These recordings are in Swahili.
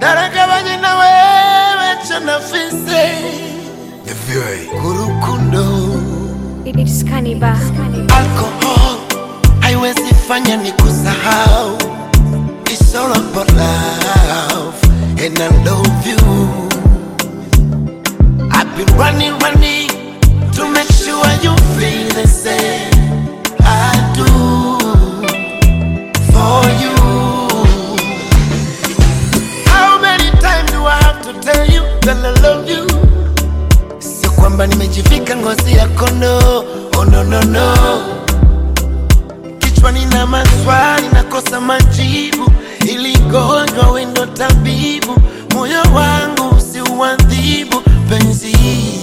daragabanye na wewe chanafise kurukundo It's Cannibal. alcohol haiwezi fanya ni kusahau It's all about love and I love you I've been running, running to make sure you feel the same I do for you How many times do I have to tell you that I love you Sio kwamba nimejivika ngozi ya kondo Oh no no no Kichwani na maswali nakosa majibu Ili gonjwa wendo tabibu Moyo wangu usiuadhibu penzi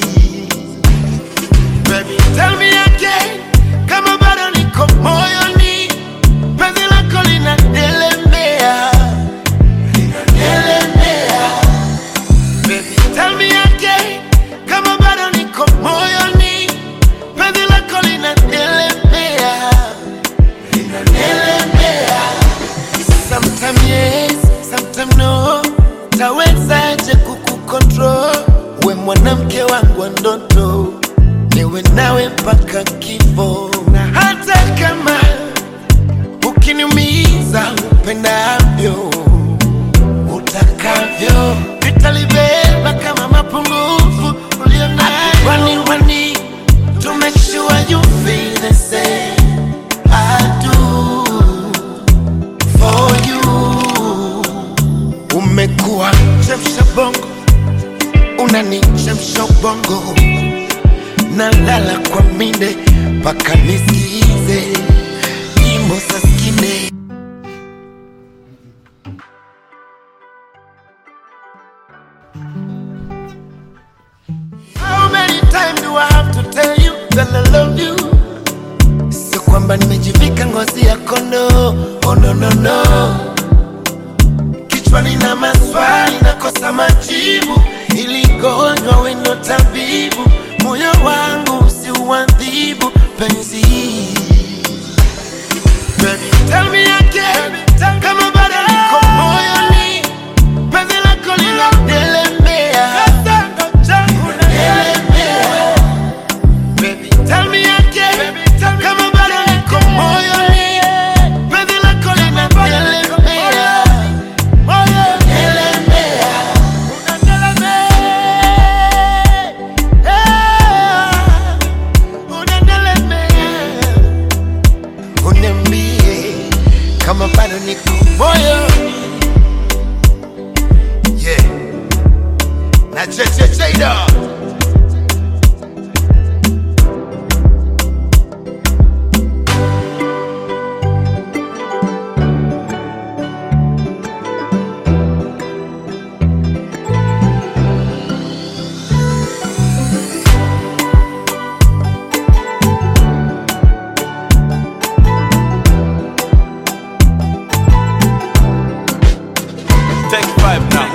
Baby tell me again Kama bado niko moyoni Penzi lako linadelemea Linadelemea Baby, tell me again, kama bado niko moyoni, penzi lako linanielemea, linanielemea. Sometime yes, sometime no, tawezaje kukukontrol? We mwanamke wangu wa ndoto, niwe nawe mpaka kifo, na hata kama ukiniumiza upendavyo utakavyo nitalibeba kama mapungufu ulionayo. Running, running to make sure you feel the same I do for you. Umekuwa chemsha bongo, unanichemsha ubongo, nalala kwa minde mpaka nisikize nyimbo za skine. How many times do I have to tell you that I love you? Sio kwamba nimejivika ngozi ya kondo, oh no no no. Kichwani na maswali nakosa majibu, ili gonjwa wendo tabibu, moyo wangu usiuadhibu penzi. Baby, tell me again, kama bado niko moyoni, penzi lako linadelemea, Linadelemea. Baby, tell me again, kama bado niko moyoni, penzi lako linadelemea, Delemea. Unadelemea. Uniambie kama bado niko moyoni yeah. na chechecheda Take five now.